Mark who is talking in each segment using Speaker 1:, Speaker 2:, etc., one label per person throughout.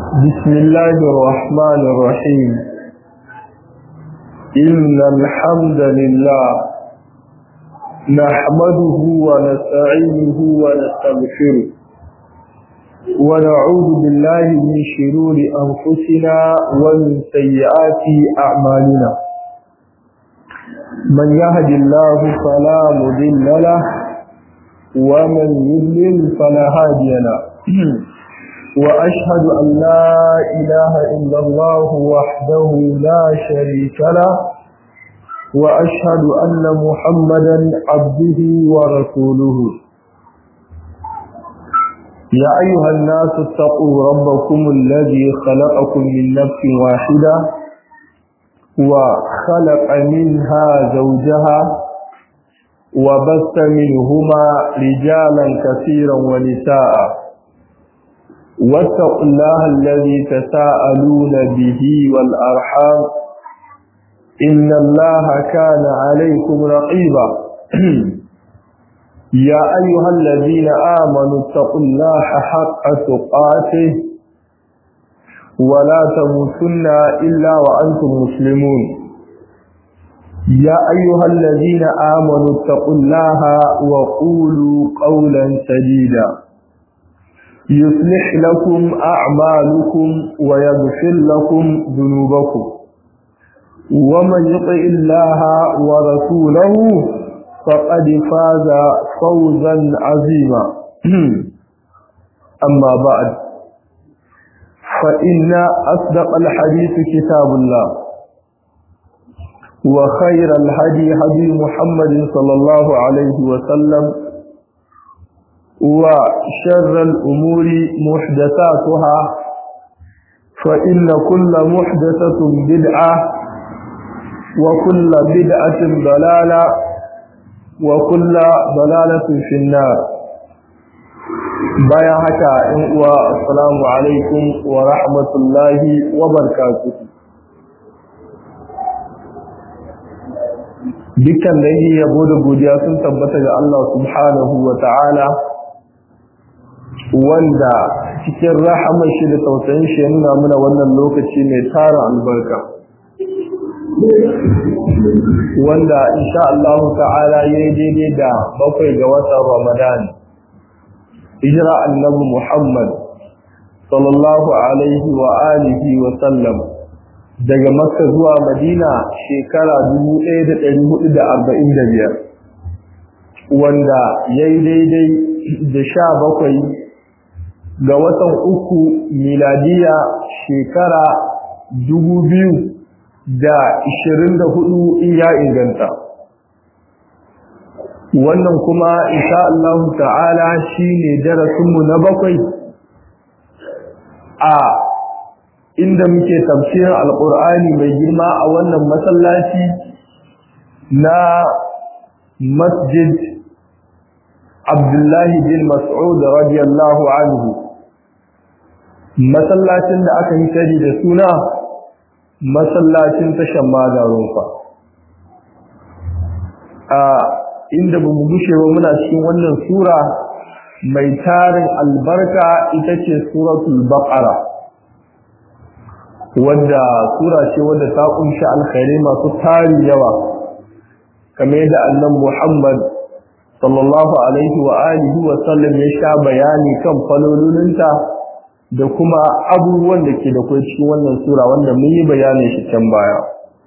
Speaker 1: بسم الله الرحمن الرحيم إن الحمد لله نحمده ونستعينه ونستغفره ونعوذ بالله من شرور أنفسنا ومن سيئات أعمالنا من يهد الله فلا مضل له ومن يضلل فلا هادي له وأشهد أن لا إله إلا الله وحده لا شريك له وأشهد أن محمدا عبده ورسوله يا أيها الناس اتقوا ربكم الذي خلقكم من نفس واحدة وخلق منها زوجها وبث منهما رجالا كثيرا ونساء واتقوا الله الذي تساءلون به والأرحام إن الله كان عليكم رقيبا يا أيها الذين آمنوا اتقوا الله حق تقاته ولا تموتن إلا وأنتم مسلمون يا أيها الذين آمنوا اتقوا الله وقولوا قولا سديدا يصلح لكم أعمالكم ويغفر لكم ذنوبكم ومن يطع الله ورسوله فقد فاز فوزا عظيما أما بعد فإن أصدق الحديث كتاب الله وخير الهدي هدي محمد صلى الله عليه وسلم وشر الأمور محدثاتها فإن كل محدثة بدعة وكل بدعة ضلالة وكل ضلالة في النار بايا حكا والسلام عليكم ورحمة الله وبركاته dukkan da yabo da godiya sun tabbata ga Allah subhanahu wa ta'ala wanda cikin rahamar shi da tausayin shi ya nuna mana wannan lokaci mai tara albarka wanda insha Allah ta'ala ya yi daidai da bakwai ga watan Ramadan hijira annabi Muhammad sallallahu alaihi wa alihi wa sallam daga Makka zuwa Madina shekara 1445 wanda ya yi daidai da sha bakwai ga watan uku miladiya shekara dubu biyu da ishirin da hudu in ya inganta wannan kuma insha Allah ta'ala shine darasinmu na bakwai a inda muke tafsirin alkur'ani mai girma a wannan masallaci na masjid abdullahi bin mas'ud radiyallahu anhu masallacin da aka yi sani da suna masallacin tashan madarun fa a inda bamu gushe ba muna cikin wannan sura mai tarin albarka ita ce suratul baqara wanda sura ce wanda ta kunshi alkhairi masu tari yawa kamar yadda annabi Muhammad sallallahu alaihi wa alihi wa sallam ya sha bayani kan falololinta da kuma abubuwan da ke da kai cikin wannan sura wanda mun yi bayanin shi can baya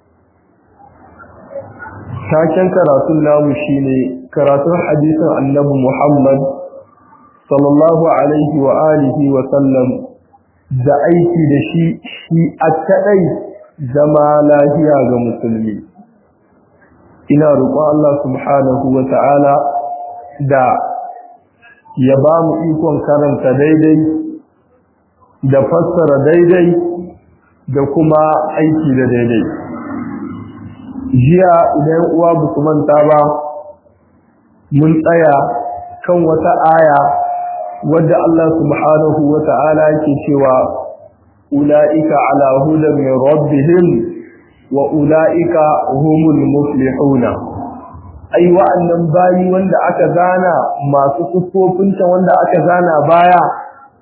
Speaker 1: taken karatun namu shine karatun hadisin annabi Muhammad sallallahu alaihi wa alihi wa sallam da aiki da shi shi a kadai zama lafiya ga musulmi ina roƙon Allah subhanahu wa ta'ala da ya ba mu ikon karanta daidai da fassara daidai da kuma aiki da daidai jiya idan uwa ba su manta ba mun tsaya kan wata aya wadda Allah subhanahu wa ta'ala yake cewa ula'ika ala hudan min rabbihim wa ula'ika humul muflihuna ai wa'annan bayi wanda aka gana masu suffofinta wanda aka gana baya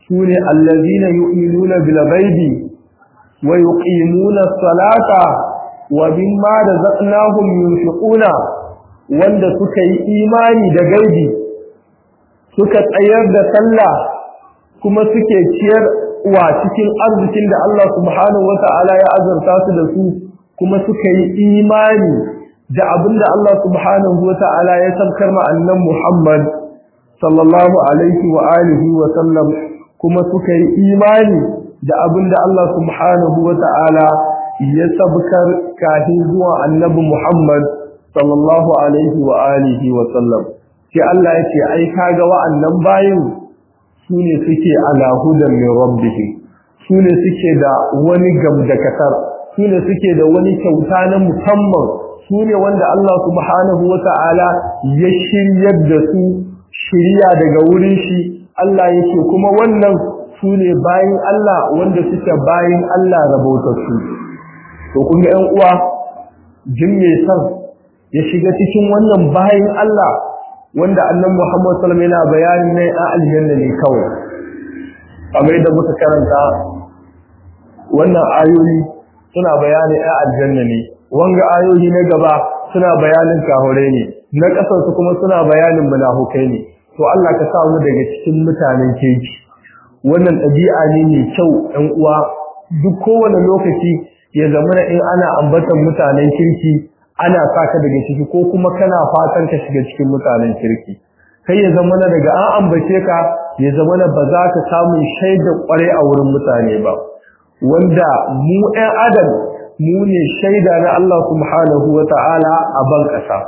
Speaker 1: sune allazina yu'minuna bil ghaibi wa yuqimuna as-salata wa mimma razaqnahum yunfiquna wanda suka yi imani da gaibi suka tsayar da sallah kuma suke ciyar wa cikin arzikin da Allah subhanahu wata'ala ya azurta su da su kuma suka yi imani da abinda Allah subhanahu wata'ala ya sabkar ma annan Muhammad sallallahu alaihi wa alihi wa sallam kuma suka yi imani da abinda Allah subhanahu wata'ala ya sabkar kafin zuwa annabi Muhammad sallallahu alaihi wa alihi wa sallam sai Allah ya ce ai kaga wa'annan bayin sune suke ala hudan min rabbihim sune suke da wani gamdakatar sune suke da wani kyauta na musamman sune wanda Allah subhanahu wata'ala ya shiryar da su shiriya daga wurin shi Allah yake kuma wannan sune bayin Allah wanda suke bayin Allah rabautattu to kun ga ƴan uwa jin me san ya shiga cikin wannan bayin Allah wanda annan Muhammad sallallahu alaihi wasallam yana bayani ne a aljanna ne kawai kamar yadda muka karanta wannan ayoyi suna bayani a aljanna ne wanga ayoyi na gaba suna bayanin kahure ne na kasar su kuma suna bayanin munafukai ne to Allah ka sa mu daga cikin mutanen keji wannan ɗabi'a ne mai kyau ɗan uwa duk kowane lokaci ya zama in ana ambatan mutanen kirki ana saka daga ciki ko kuma kana fatan ka shiga cikin mutanen kirki kai ya zama daga an ambace ka ya zama ba za ka samu shaida kwarai a wurin mutane ba wanda mu ɗan adam mu ne shaida na Allah subhanahu wa ta'ala a ban ƙasa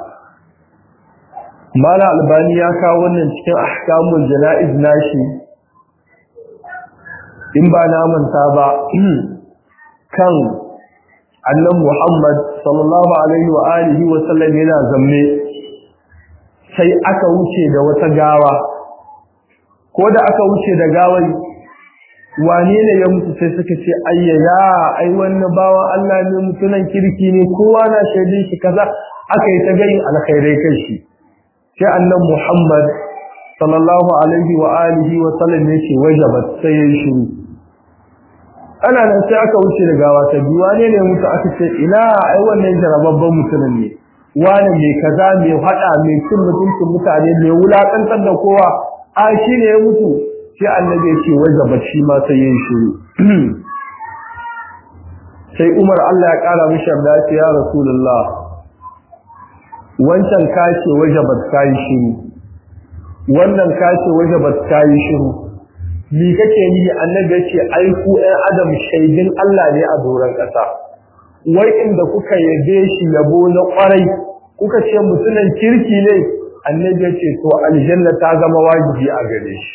Speaker 1: mala albani ya kawo wannan cikin ahkamul jana'iz nashi in ba na manta ba kan annan Muhammad sallallahu alaihi wa alihi wa sallam yana zamme sai aka wuce da wata gawa ko da aka wuce da gawar wane ne ya mutu sai suka ce ayyaya ai wannan bawan Allah ne mutunan kirki ne kowa na shaidin shi kaza aka yi ta gayin alkhairai kai shi sai annan Muhammad sallallahu alaihi wa alihi wa sallam yake wajabat sai ya shiru ana nan sai aka wuce da gawa ta biyu wane ne mutu aka ce ina ai wannan jarababban mutumin ne wane mai kaza mai hada mai cin mutuncin mutane mai wulakantar da kowa a shi ne ya mutu sai annabi ya ce wajaba shi ma sai yin shiru sai Umar Allah ya kara mishi da ya Rasulullah wancan kace wajabat kai shiru wannan kace wajabat kai shiru ni kake ni annabi yace ai ku ɗan adam shaidin Allah ne a doran ƙasa wai inda kuka yabe shi yabo na ƙwarai kuka ce mutunan kirki ne annabi yace to aljanna ta zama wajibi a gare shi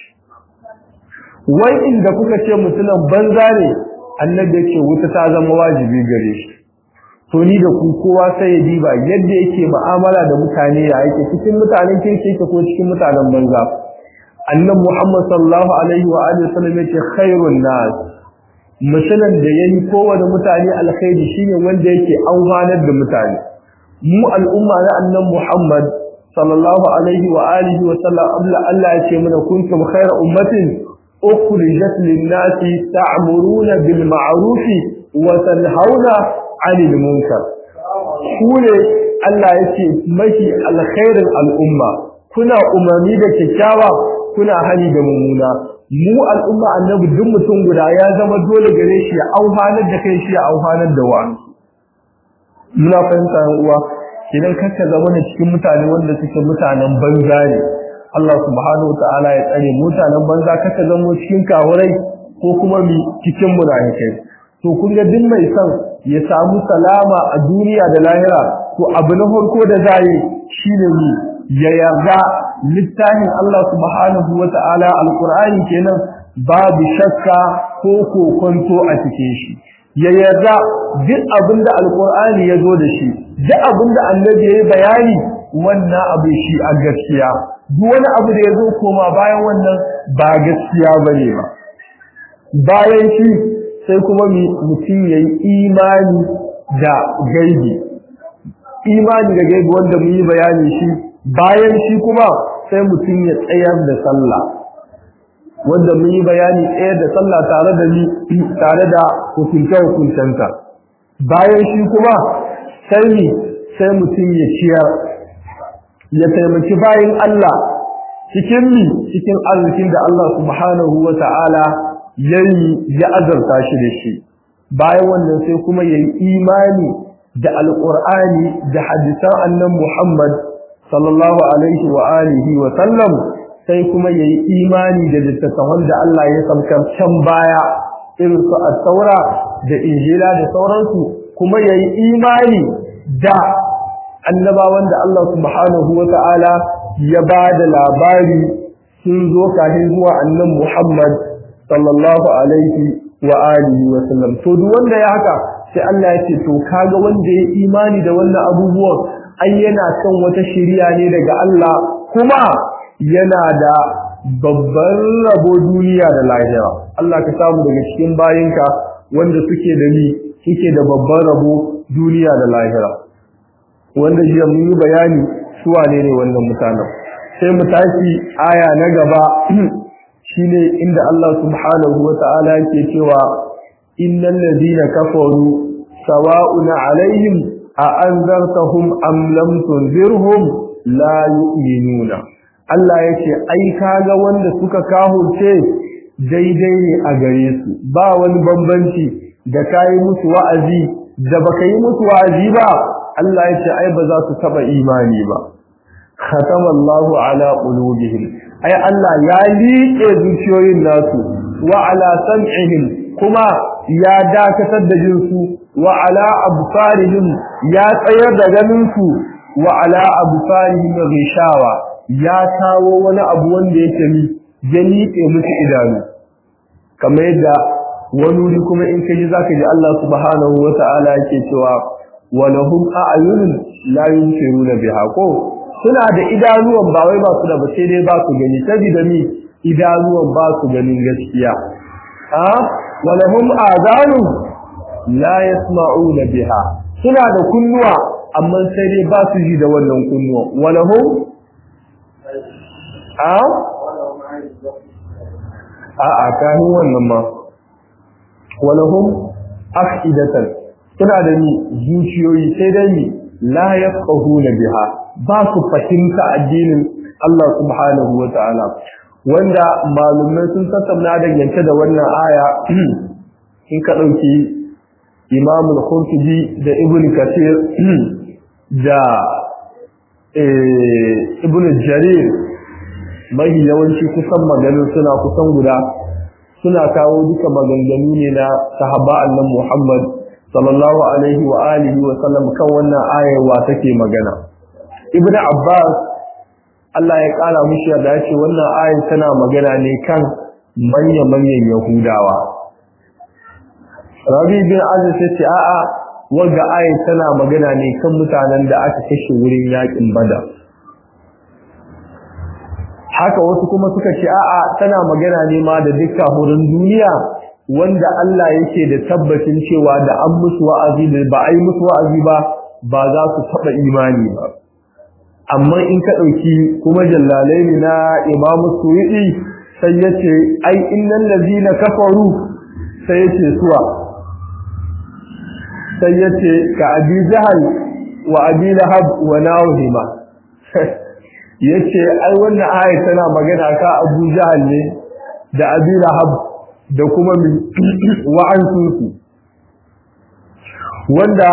Speaker 1: wai inda kuka ce mutunan banza ne annabi yace wuta ta zama wajibi gare shi to ni da ku kowa sai ya diba yadda yake mu'amala da mutane ya yake cikin mutanen kirki yake ko cikin mutanen banza annan Muhammad sallallahu alaihi wa alihi wasallam yace khairun nas misalan da yayi kowane mutane alkhairi shine wanda yake auhanar da mutane mu al'umma na annan Muhammad sallallahu alaihi wa alihi wa sallam abla Allah yace mana kuntum khayra ummatin ukhrijat lin-nasi ta'muruna bil ma'ruf wa tanhauna 'anil munkar kune Allah yace mafi alkhairin al'umma kuna umarni da kyakkyawa kuna hani da mummuna mu al'umma annabi duk mutum guda ya zama dole gare shi ya auhanar da kai shi ya auhanar da wani muna fahimta yan uwa idan kaka zama ne cikin mutane wanda suke mutanen banza ne Allah subhanahu wataala ya tsare mutanen banza kaka zama cikin kawurai ko kuma mi cikin munafikai to kun ga duk mai son ya samu salama a duniya da lahira to abu na farko da zai shine ni ya yarda littafin Allah subhanahu wata'ala alqur'ani kenan babu shakka ko kokonto a cikin shi ya yarda duk abinda alqur'ani ya zo da shi duk abinda annabi yayi bayani wannan abu shi a gaskiya duk wani abu da ya zo koma bayan wannan ba gaskiya bane ba bayan shi sai kuma mutum yayi imani da gaibi imani da gaibi wanda mu yi bayani shi bayan shi kuma sai mutum ya tsayar da sallah wanda mun yi bayani ɗaya da sallah tare da ni tare da hukunce hukuncenta bayan shi kuma sai sai mutum ya ciyar ya taimaki bayan Allah cikin mi cikin arzikin da Allah subhanahu wa ta'ala yayi ya azarta shi da shi bayan wannan sai kuma yayi imani da alqur'ani da hadisan annan Muhammad sallallahu alaihi wa alihi wa sallam sai kuma yayi imani da littattafan da Allah ya saukar can baya irin su at-taura da injila da sauransu kuma yayi imani da annabawan da Allah subhanahu wa ta'ala ya ba da labari sun zo kafin zuwa annan Muhammad sallallahu alaihi wa alihi wa sallam to duk wanda ya haka sai Allah ya ce to kaga wanda ya imani da wannan abubuwan ai yana kan wata shiriya ne daga Allah kuma yana da babban rabo duniya da lahira Allah ka samu daga cikin bayinka wanda suke da ni suke da babban rabo duniya da lahira wanda jiya mun yi bayani su wane ne wannan mutanen sai mu tashi aya na gaba shine inda Allah subhanahu wata'ala yake cewa innal ladina kafaru sawa'un alaihim a anzartahum am lam tunzirhum la yu'minuna Allah yace ai kaga wanda suka kahurce daidai ne a gare su ba wani bambanci da kai musu wa'azi da baka yi musu wa'azi ba Allah yace ai ba za su taba imani ba khatama Allahu ala qulubihim ai Allah ya liƙe zuciyoyin nasu wa ala sam'ihim kuma ya dakatar da jinsu wa ala absarihim ya tsayar da ganin su wa ala absarihim ghishawa ya kawo wani abu wanda yake mi ya liƙe musu idanu kamar yadda wani wuri kuma in kaji zaka ji Allah subhanahu wa ta'ala yake cewa wa lahum a'yunun la yusiruna biha ko suna da idanuwan ba wai ba su da ba sai dai ba su gani saboda mi idanuwan ba su ganin gaskiya ha walahum azanu la yasma'una biha suna da kunnuwa amma sai dai ba su ji da wannan kunnuwa walahum ha a a kanu wannan ma walahum afidatan suna da ni zuciyoyi sai dai ni la yafqahuna biha ba su fahimta addinin Allah subhanahu wa ta'ala wanda malumai sun tattauna dangance da wannan aya in ka ɗauki Imam al-Qurtubi da Ibn Kathir da Ibn Jarir mai yawanci kusan maganin suna kusan guda suna kawo duka maganganu ne na sahaba annan Muhammad sallallahu alaihi wa alihi wa sallam kan wannan ayar wa take magana ibnu abbas Allah ya kara mishi da yace wannan ayar tana magana ne kan manyan manyan yahudawa rabi bin aziz yace a'a wanda ayar tana magana ne kan mutanen da aka kashe wurin yakin badar haka wasu kuma suka ce a'a tana magana ne ma da dukkan wurin duniya wanda Allah yake da tabbacin cewa da an musu wa'azi da ba a yi musu wa'azi ba ba za su taɓa imani ba amma in ka ɗauki kuma jallalai ne na imamu suwiɗi sai ya ce ai innan lazina kafaru sai ya ce suwa sai ya ce ka abi jahal wa abi lahab wa nawhima ya ce ai wannan ayat tana magana ka abu jahal ne da abi lahab da kuma wa'ansu su wanda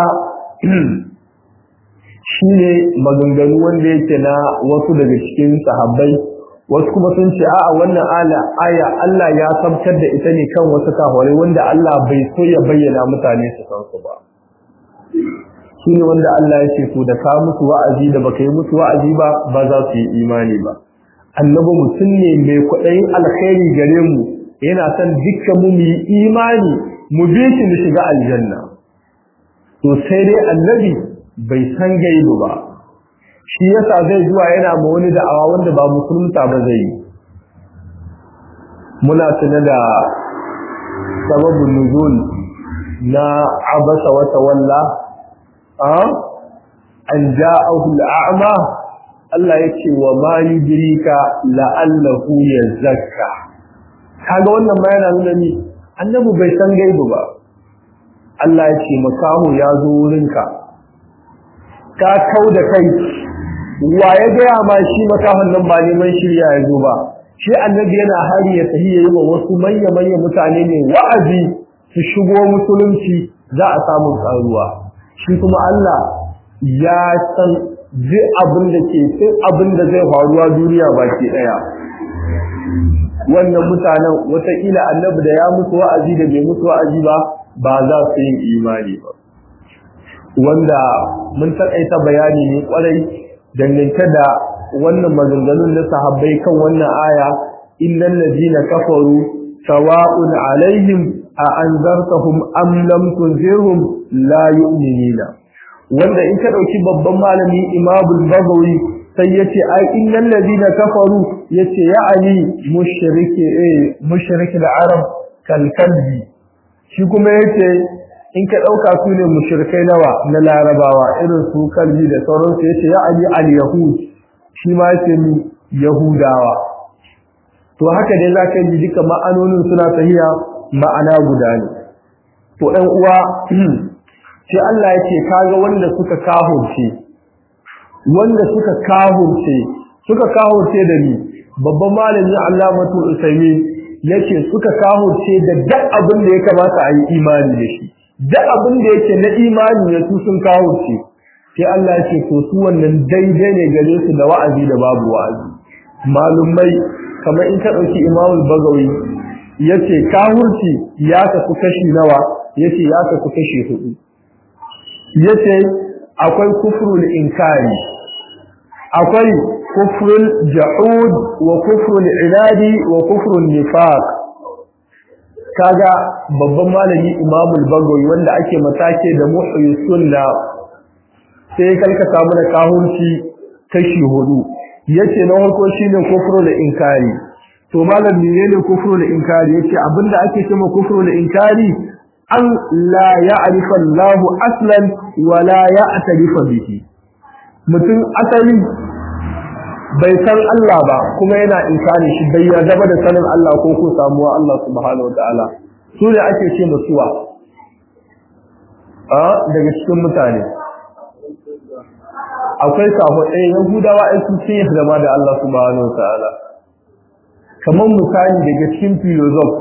Speaker 1: shi ne maganganu wanda yake na wasu daga cikin sahabbai wasu kuma sun ce a'a wannan aya Allah ya sabtar da ita ne kan wasu kafirai wanda Allah bai so ya bayyana mutane su san su ba shi ne wanda Allah ya ce to da ka musu wa'azi da baka yi musu wa'azi ba ba za su yi imani ba annabi mutum ne mai kwaɗayin alkhairi gare mu yana son dukkan mu mu yi imani mu bi shi mu shiga aljanna to sai dai annabi bai san gaibu ba shi yasa zai zuwa yana ma wani da'awa wanda ba musulunta ba zai yi muna tuna da sababin nuzul na abasa wa tawalla a an ja'ahu al'ama Allah yake wa ma yudrika la'allahu yazakka kaga wannan ma yana nuna ni annabi bai san gaibu ba Allah ya ce makaho ya zo wurinka ka kau da kai wa ya gaya ma shi makahon nan ba neman shirya ya zo ba shi annabi yana hari ya tafi yayi wa wasu manya manya mutane ne wa'azi su shigo musulunci za a samu karuwa shi kuma Allah ya san duk abin da ke duk abin da zai faruwa duniya baki daya wannan mutanen wataƙila annabi da ya musu wa'azi da bai musu wa'azi ba ba za su yi imani ba wanda mun taƙaita bayani ne kwarai dangance da wannan maganganun na sahabbai kan wannan aya innal ladina kafaru sawa'un alaihim a anzartahum am lam tunzirhum la yu'minuna wanda in ka dauki babban malami imamul bagawi sai yace ai innal ladina kafaru yace ya'ani mushriki eh mushriki al-arab kal kalbi shi kuma yace in ka dauka su ne mushrikai nawa na larabawa irin su kalbi da sauransu yace ya'ani al-yahud shi ma yace ni yahudawa to haka dai zaka ji duka ma'anonin suna tahiya ma'ana guda ne to ɗan uwa sai Allah yake kaga wanda suka kahurce wanda suka kahurce suka kahurce da ni babban malami Allamatu Usaimi yace suka kahurce da duk abin da ya kamata a yi imani da shi duk abin da yake na imani ne su sun kahurce sai Allah yake to su wannan daidai ne gare su da wa'azi da babu wa'azi malumai kamar in ka dauki Imam Bagawi yace kahurci ya kasu kashi nawa yace ya kasu kashi hudu yace akwai kufrul inkari akwai kufrul jahud wa kufrul inadi wa kufrul nifaq kaga babban malami imamul bagawi wanda ake matake da muhyi sunna sai kalka samu da kahunci kashi hudu yace na farko shine kufrul inkari to malam menene kufrul inkari yace abinda ake cewa kufrul inkari an la ya'rifa Allahu aslan wa la ya'tarifa bihi mutum asali bai san Allah ba kuma yana inkari shi bai yarda da sanin Allah ko ko samuwa Allah subhanahu wataala su ne ake ce musuwa a daga cikin mutane akwai sabo ɗaya yahudawa ai sun ce zama da Allah subhanahu wataala kamar misali daga cikin philosoph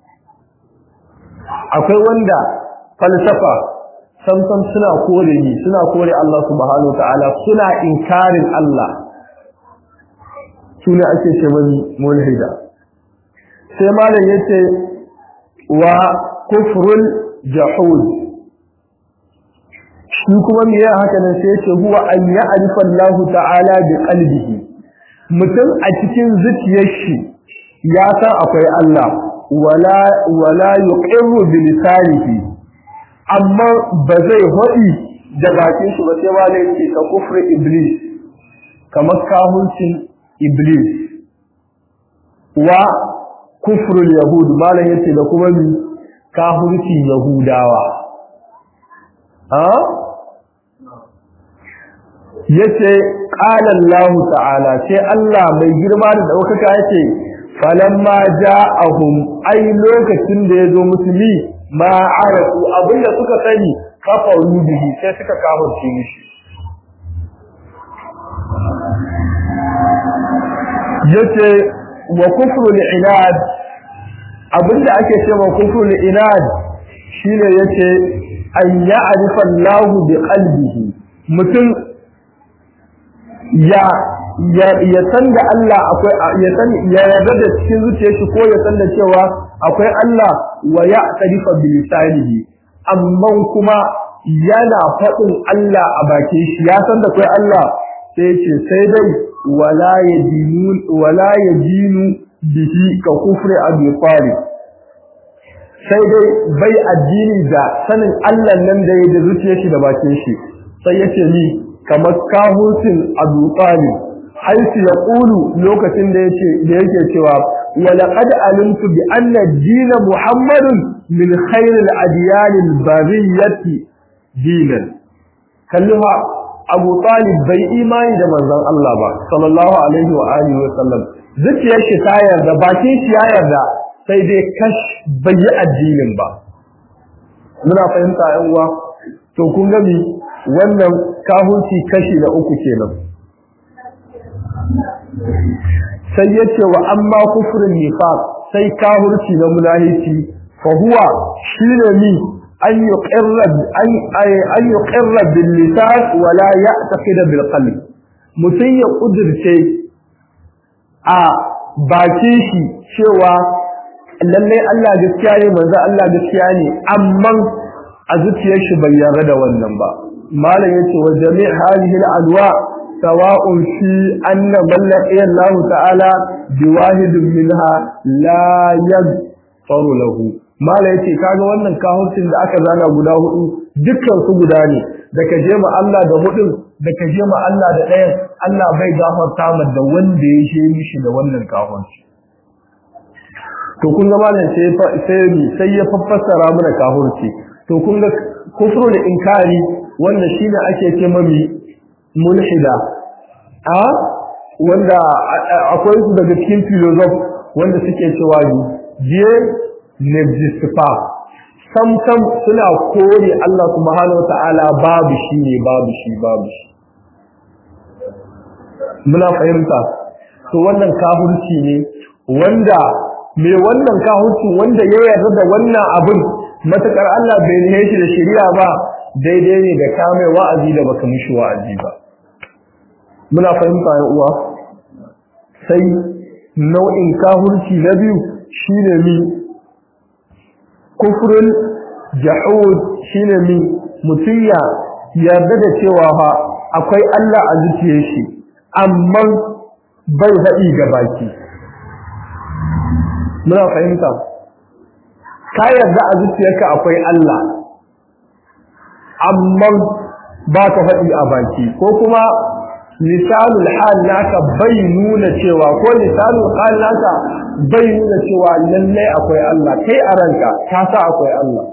Speaker 1: akwai wanda falsafa samsam suna kore ni suna kore Allah subhanahu wataala suna inkarin Allah sune ake ce mani mulhida sai malam yace wa kufrul jahud shi kuma me ya haka nan sai yace huwa an ya'rifa Allah ta'ala bi qalbihi mutum a cikin zuciyar shi ya san akwai Allah wala wala yuqirru bi lisanihi amma ba zai hodi da bakin shi ba sai malam yace ka kufri iblis kamar kahuncin iblis wa kufrul yahud malan yace da kuma mi kafirci yahudawa ha yace qala Allah ta'ala sai Allah mai girma da daukaka yace falamma ja'ahum ai lokacin da yazo musulmi ma arafu abinda suka sani kafaru bihi sai suka kafirce mishi yace wa kufrul inad abinda ake cewa kufrul inad shine yace an ya'rifa Allah bi qalbihi mutum ya ya ya san da Allah akwai ya san ya yarda da cikin zuciyar shi ko ya san da cewa akwai Allah wa ya'tarifa bi lisanihi amma kuma yana faɗin Allah a bakin shi ya san da akwai Allah sai ce sai dai wala yadinu wala yadinu bihi ka kufri abi talib sai dai bai addini da sanin Allah nan da ya da zuciyar shi da bakin shi sai yace ni kamar kahurtin abu talib haisu ya ƙulu lokacin da yake da yake cewa ولقد علمت بأن الدين محمد من خير الأديان البرية دينا كلها Abu Talib bai imani da manzon Allah ba sallallahu alaihi wa alihi wa sallam zuciyar shi ta yarda bakin shi ya yarda sai dai kash bai yi addinin ba muna fahimta yan uwa to kun ga mi wannan kahunci kashi na uku kenan sai yace wa amma kufrun nifaq sai kahurci na munahici fa huwa shine mi an yuqirra an an yuqirra bil lisan wa la ya'taqid bil qalb mutun ya kudirce a bakin shi cewa lalle Allah gaskiya ne manzo Allah gaskiya ne amma a zuciyar shi bai yarda da wannan ba malam yace wa jami' hadhihi al adwa sawa'un fi anna man laqiya Allah ta'ala biwahid minha la yaghfaru lahu malam yace kaga wannan kahurcin da aka zana guda hudu dukkan su guda ne da ka je ma Allah da hudun da ka je ma Allah da ɗayan Allah bai gafarta ma da wanda ya she mishi da wannan kahurci to kun ga malam sai sai sai ya fassara mana kahurci to kun ga kufrul inkari wanda shine ake ce mami mulhida a wanda akwai su daga cikin philosoph wanda suke cewa Dieu n'existe pas sam sam suna kore Allah subhanahu wataala babu shi ne babu shi babu shi muna fahimta to wannan kafirci ne wanda me wannan kafirci wanda ya yarda da wannan abin matakar Allah bai ne shi da shari'a ba daidai ne da kame wa'azi da baka mishi wa'azi ba muna fahimta ya uwa sai nau'in kafirci na biyu shine mi kufrul jahud shine mi mutum ya yarda da cewa fa akwai Allah a zuciyar shi amma bai haɗi ga baki muna fahimta ka yarda a zuciyarka akwai Allah amma ba ka faɗi a baki ko kuma lisanul hal naka bai nuna cewa ko lisanul hal naka bai nuna cewa lallai akwai Allah kai a ranka ka sa akwai Allah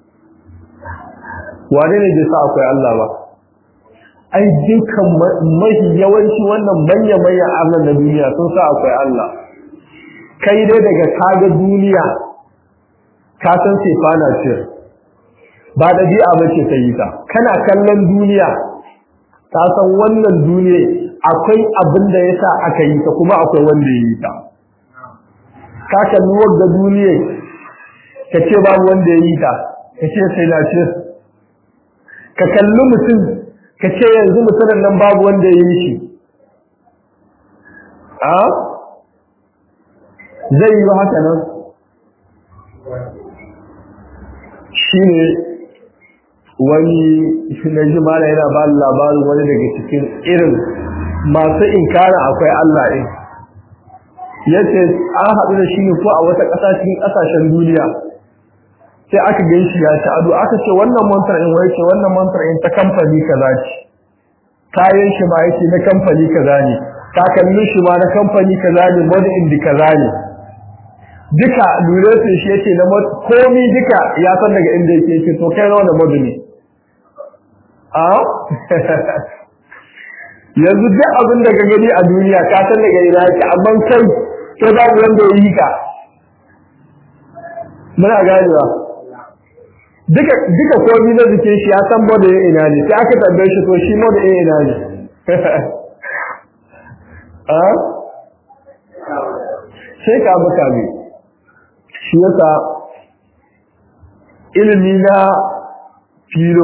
Speaker 1: wane ne bai sa akwai Allah ba ai dukkan mafi yawanci wannan manya manya arnan na duniya sun sa akwai Allah kai dai daga kaga duniya ka san sefana ce ba ɗabi'a ba ce ta yi ta kana kallon duniya ka san wannan duniya akwai abin da ya sa aka yi ta kuma akwai wanda ya yi ta ka kalli wadda duniya ka ce babu wanda ya yi ta ka ce sai na ce ka kalli mutum ka ce yanzu mutumin nan babu wanda ya yi shi a zai yi haka nan shi ne wani na ji mala yana ba labarin wani daga cikin irin masu inkara akwai Allah ɗin yace an haɗu da shi ne ko a wata ƙasa cikin ƙasashen duniya sai aka gan shi ya ci ado aka ce wannan mantar in wai ce wannan mantar in ta kamfani kaza ce kayan shi ma yake na kamfani kaza ne takalmin shi ma na kamfani kaza ne made in kaza ne duka lura sai shi yake na komi duka ya san daga inda yake yake to kai nawa da madu ne a yanzu duk abin da ka gani a duniya ka san daga ina yake amma kai to babu wanda ya yi ka muna ganewa duka duka komi na jikin shi ya san madu ya ina ne sai aka tambaye shi to shi madu ya ina ne a sai ka buka mai shi yasa ilimi na filo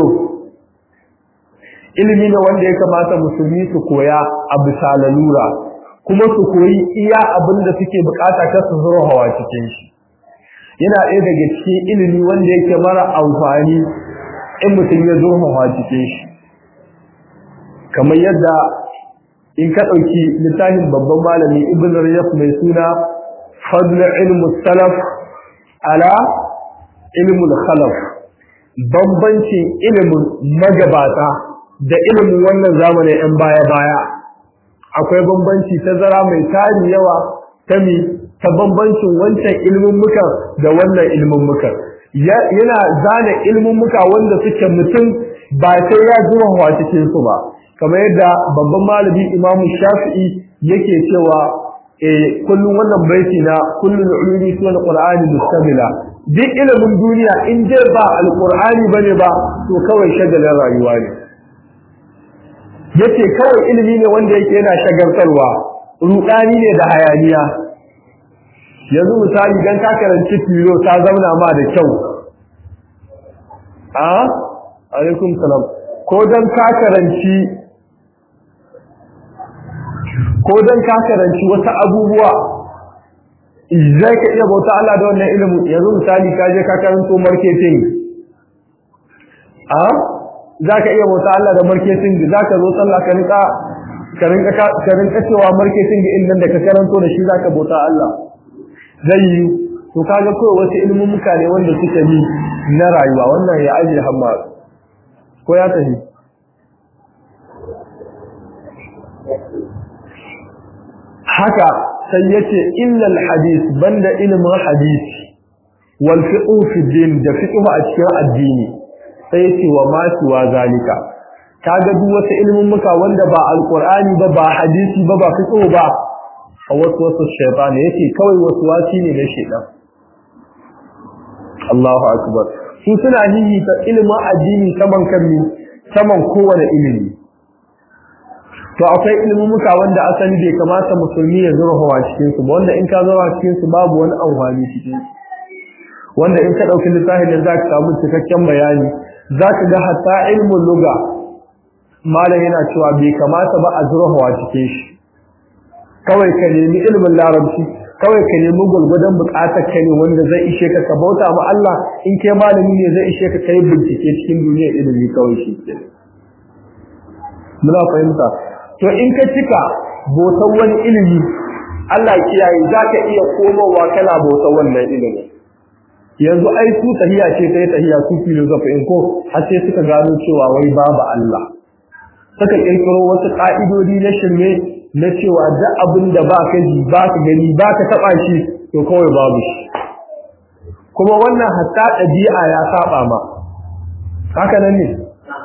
Speaker 1: ilimi ne wanda ya kamata musulmi su koya a bisa lalura kuma su koyi iya abin da suke bukata ta su zuro hawa cikin shi yana ɗaya daga cikin ilimi wanda yake mara amfani in mutum ya zo hawa cikin shi kamar yadda in ka ɗauki littafin babban malami ibn rajab mai suna fadl ilmu salaf ala ilmul khalaf bambancin ilimin magabata da ilimin wannan zamanin yan baya-baya akwai bambanci tazara mai tari yawa ta mi ta bambancin wancan ilimin muka da wannan ilimin muka yana zana ilimin muka wanda suke mutum ba sai ya zuwa cikin su ba kamar yadda babban malami imamu shafi'i yake cewa eh kullum wannan baiti na kullul ulumi sunan qur'ani mustamila duk ilimin duniya in dai ba alqur'ani bane ba to kawai shagalin rayuwa ne yace kawai ilimi ne wanda yake yana shagaltarwa rudani ne da hayaniya yanzu misali dan ka karanci filo ta zauna ma da kyau a alaikum salam ko dan ka karanci ko dan ka karanci wasu abubuwa zai ka iya bauta Allah da wannan ilimin yanzu misali ka je ka karanto marketing a za ka iya bauta Allah da marketing za ka zo sallah ka rinka ka rinka ka rinka cewa marketing din nan da ka karanto da shi za ka bauta Allah zai yi to kaga kawai wasu ilimin mutane wanda suka yi na rayuwa wannan ya ajiye hamma ko ya tafi haka sai yace illal hadith banda ilmin hadisi wal fiqh fi din da fiqh a cikin addini sai yace wa ma wa zalika kaga duk wasu ilmin muka wanda ba alqur'ani ba ba hadisi ba ba fiqh ba a wasu wasu shaytan yake kawai wasu wasi ne na shaytan Allahu akbar su suna hihi ta ilmin addini saman kanni saman kowane ilimi to akwai ilmumuka wanda asali bai kamata musulmi ya zurfawa cikin su wanda in ka zurfa cikin su babu wani amfani cikin su wanda in ka dauki littafin da zaka samu cikakken bayani zaka ga hatta ilmul lugha malam yana cewa bai kamata ba a zurfawa cikin shi kawai ka nemi ilmin larabci kawai ka nemi gulgudan bukatar ka ne wanda zai ishe ka ka bauta ma Allah in kai malami ne zai ishe ka kai bincike cikin duniyar ilimi kawai shi muna fahimta to in ka cika bautan wani ilimi Allah kiyaye zaka iya komowa kana bautan wannan ilimi yanzu ai su tahiya ce ta tahiya su philosophy in ko har sai suka gano cewa wai babu Allah suka kirkiro wasu ka'idodi na shirme na cewa duk abin da ba ka ji ba ka gani ba ka taba shi to kawai babu shi kuma wannan hatta ɗabi'a ya saba ma haka nan ne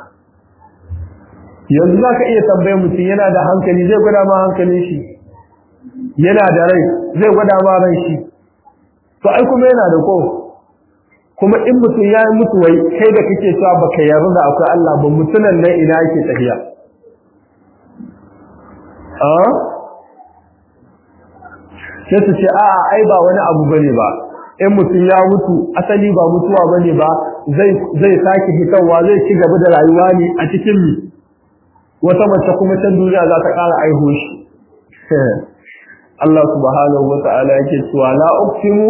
Speaker 1: yanzu za ka iya tambayar mutum yana da hankali zai gwada ma hankalin shi yana da rai zai gwada ma ran shi to ai kuma yana da ko kuma in mutum ya yi mutu wai kai da kake cewa baka yarda da akwai Allah ba mutunan nan ina yake tafiya a sai su ce a'a ai ba wani abu bane ba in mutum ya mutu asali ba mutuwa bane ba zai zai sake fitowa zai ci gaba da rayuwa ne a cikin mi wata mace kuma can duniya za ta ƙara aiho shi Allah subhanahu wa ta'ala yake cewa la uqsimu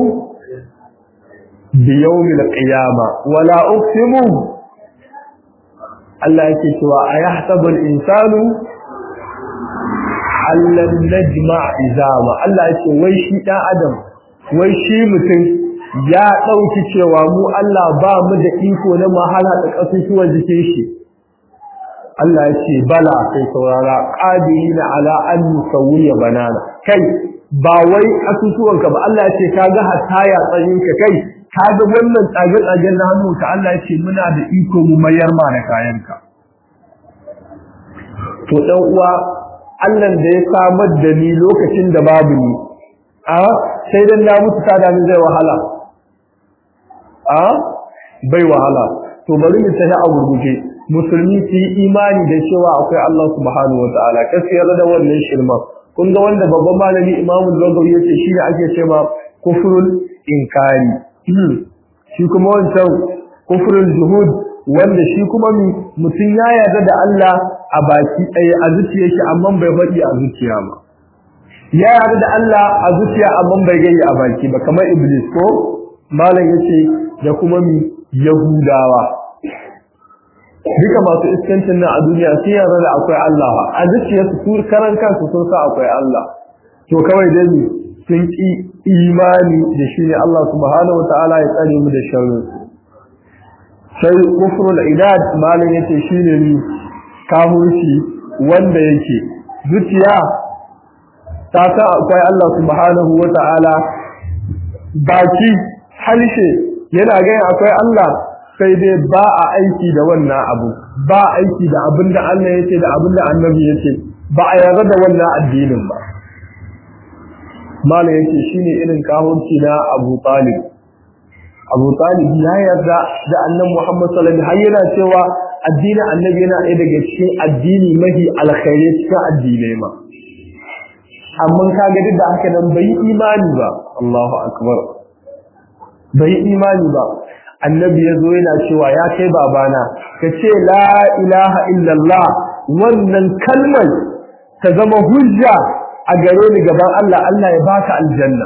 Speaker 1: bi yawmil qiyama wa la uqsimu Allah yake cewa ayahsabu al-insanu allan najma izama Allah yake wai shi dan adam wai shi mutum ya dauki cewa mu Allah ba mu da iko na mahala da kasusuwan jikin shi Allah ya ce bala sai saurara qadirina ala an nusawiya banana kai ba wai asusuwanka ba Allah ya ce kaga hataya tsayinka kai kaga wannan tsage tsagen na hannu ka Allah ya ce muna da iko mu mayar ma da kayanka to dan uwa Allah da ya samar da ni lokacin da babu ni a sai dan na mutu ta da zai wahala a bai wahala to bari mu tafi a gurguje musulmi su yi imani da cewa akwai Allah subhanahu wa ta'ala kasiyar da wannan shirma kun ga wanda babban malami imamu zagawi yace shi ne ake cewa kufrul inkari shi kuma wancan kufrul juhud wanda shi kuma mutum ya yarda da Allah a baki ɗaya a zuciya shi amma bai faɗi a zuciya ba ya yarda da Allah a zuciya amma bai gani a baki ba kamar iblis ko malam yace da kuma mi yahudawa duka masu iskancin nan a duniya sun yarda da akwai Allah a zuciyarsu su karan kansu sun sa akwai Allah to kawai dai ne sun ki imani da shi ne Allah subhanahu wataala ya tsare mu da sharri sai kufrul idad malam yace shine ni kafirci wanda yake zuciya ta sa akwai Allah subhanahu wataala baki halshe yana ga akwai Allah sai dai ba a aiki da wannan abu ba aiki da abin da Allah yake da abin da annabi yake ba a yarda da wannan addinin ba mala yake shine irin kahunci na Abu Talib Abu Talib ya yarda da annabi Muhammad sallallahu alaihi wasallam har yana cewa addinin annabi yana ɗaya daga cikin addini mafi alkhairi cikin addinai ma amma kaga duk da haka nan bai imani ba Allahu akbar bai imani ba annabi ya zo yana cewa ya kai babana ka ce la ilaha illallah wannan kalmar ta zama hujja a gare ni gaban Allah Allah ya baka aljanna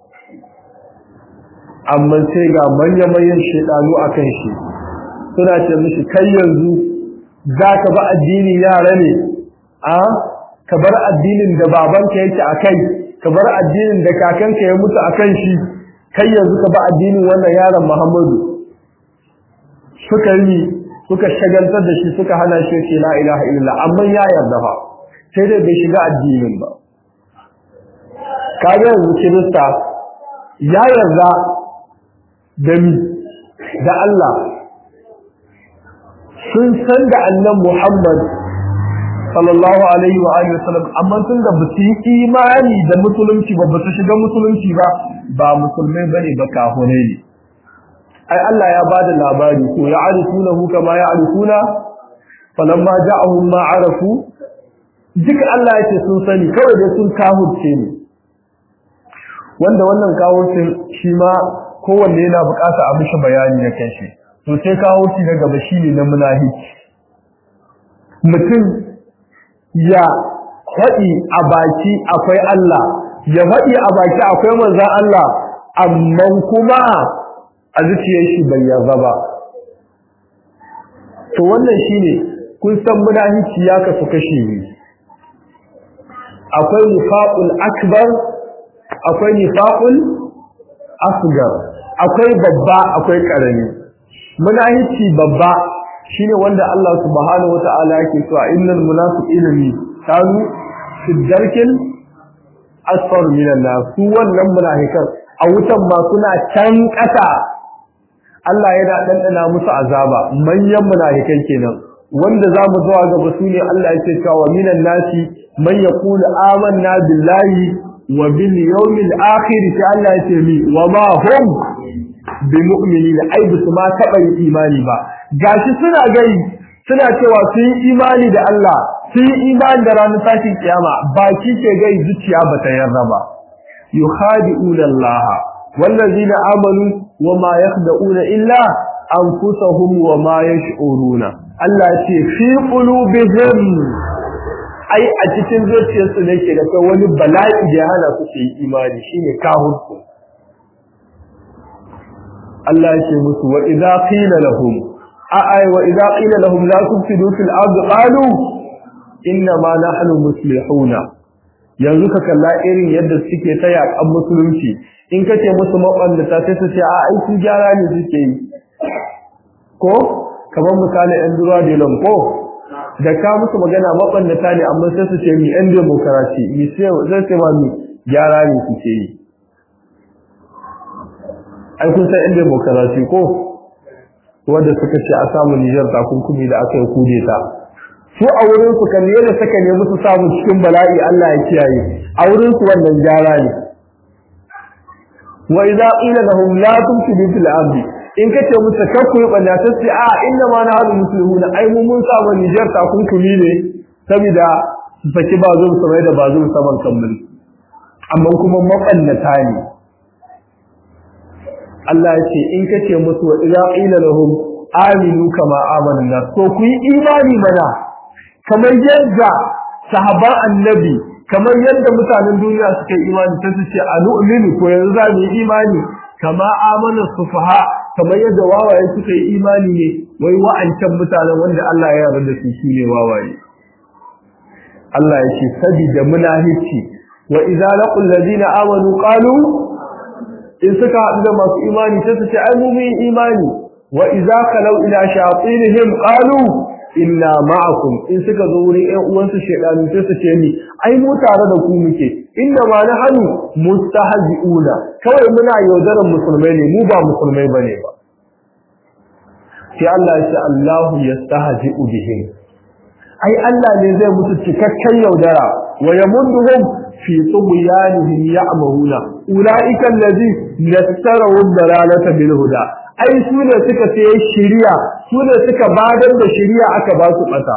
Speaker 1: amma sai ga manya-manyan shaidanu a kan shi suna ce mishi kai yanzu za ka ba addini yara ne a ka bar addinin da babanka yake a kai ka bar addinin da kakanka ya mutu a kan shi kai yanzu ka ba addinin wannan yaron muhammadu suka yi suka shagaltar da shi suka hana shi ce la ilaha illallah amma ya yarda fa sai dai bai shiga addinin ba kaga yanzu kirista ya yarda da mi da Allah sun san da annan Muhammad sallallahu alaihi wa alihi wasallam amma sun da basu yi imani da musulunci ba basu shiga musulunci ba ba musulmai bane ba kafirai ne ai Allah ya bada labari ko ya arifunahu kama ya arifuna falamma ja'ahum ma arafu duk Allah yake sun sani kawai dai sun kafirce ne wanda wannan kawurcin shi ma kowanne yana bukata a mishi bayani na kanshi to sai kawurci na gaba shine na munafiki mutum ya faɗi a baki akwai Allah ya faɗi a baki akwai manzon Allah amma kuma a zuciyar shi bai yarda ba to wannan shine kun san munafiki ya kasu kashi ne akwai nifaqul akbar akwai nifaqul asgar akwai babba akwai karami munafici babba shine wanda Allah subhanahu wataala yake cewa innal munafiqina ni kanu fi darkil asfar minan nar su wannan munafikan a wutan ma suna can kasa Allah yana dandana musu azaba manyan munafikai kenan wanda zamu zuwa gaba su ne Allah yake cewa minan nasi man yaqulu amanna billahi wa bil yawmil akhir sai Allah ya ce mi wa ma hum bi mu'minina ai bisu ma taba yin imani ba gashi suna gai suna cewa su yi imani da Allah su yi imani da ranar tashin kiyama baki ke gai zuciya ba ta yarda ba yukhadi'una Allah wallazina amanu wa ma yakhda'una illa anfusahum wa ma yash'uruna Allah ya ce fi qulubihim ai a cikin zuciyarsu ne ke da kai wani bala'i da ya hana su su yi imani shine kahurku Allah ya ce musu wa idza qila lahum a ai wa idza qila lahum la tufsidu fil ardi qalu inna ma nahnu muslihuna yanzu ka kalla irin yadda suke ta yakan musulunci in ka ce musu maballata sai su ce a ai su gyara ne suke yi ko kamar misali yan duruwa da ko da ka musu magana mabannata ne amma sai su ce mi yan demokarasi mi sai ce ma mi gyara ne su ce yi ai kun san yan demokarasi ko wanda suka ce a samu Nijar takunkumi da aka yi kudeta su a wurin su kan yadda suka nemi su samu cikin bala'i Allah ya kiyaye a wurin su wannan gyara ne wa idza qila lahum la tumsidu fil ardi in kace musu kakku yi banda ta ce a inna ma na hadu muslimuna ai mu mun samu Niger takunkumi ne saboda su saki bazum samai da bazum saman kammul amma kuma mabannata ne Allah ya ce in kace musu wa idza qila lahum aminu kama amana nas to ku yi imani mana kamar yadda sahaban annabi kamar yadda mutanen duniya suka yi imani sai su ce anu'minu ko yanzu za mu yi imani kama amana sufaha kamar yadda wawaye suka yi imani ne wai wa'ancan mutanen wanda Allah ya yarda da su su ne wawaye Allah ya ce sabida munafici wa idza laqul ladina amanu qalu in suka haɗu da masu imani sai su ce ai mu mun imani wa idza kalau ila shayatinihim qalu inna ma'akum in suka zo wurin ƴan uwansu shedanu sai su ce ni ai mu tare da ku muke inna ma nahnu mustahzi'una kawai muna yaudaran musulmai ne mu ba musulmai bane ba sai Allah ya ce Allahu yastahzi'u bihim ai Allah ne zai musu cikakken yaudara wa yamunduhum fi tughyanihim ya'mahuna ulaika allazi nasaru dalalata bil huda ai su ne suka sai shiriya su ne suka badar da shiriya aka ba su bata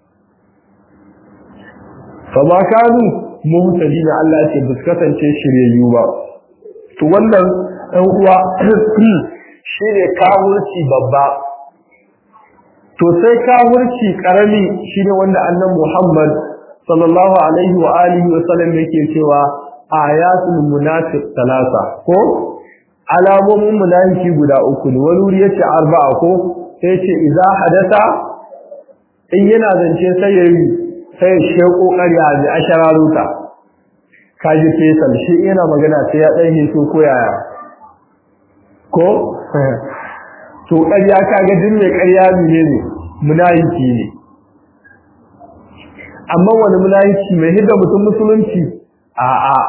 Speaker 1: fa ma kanu muhtadina Allah ce bus kasance shiryayyu ba to wannan ɗan uwa shine kawurci babba to sai kawurci karami shine wanda annabi Muhammad sallallahu alaihi wa alihi wa sallam yake cewa ayatul munafiq talasa ko alamomin munafiki guda uku ne wani wuri yace arba'a ko sai yace idza hadatha in yana zance sai yayi sai ya sheko ƙarya da ashararuta kaji fesal shi yana magana sai ya dan hiso ko yaya ko to ƙarya kaga din mai ƙarya ne ne munafiki ne amma wani munafiki mai hidda mutum musulunci a'a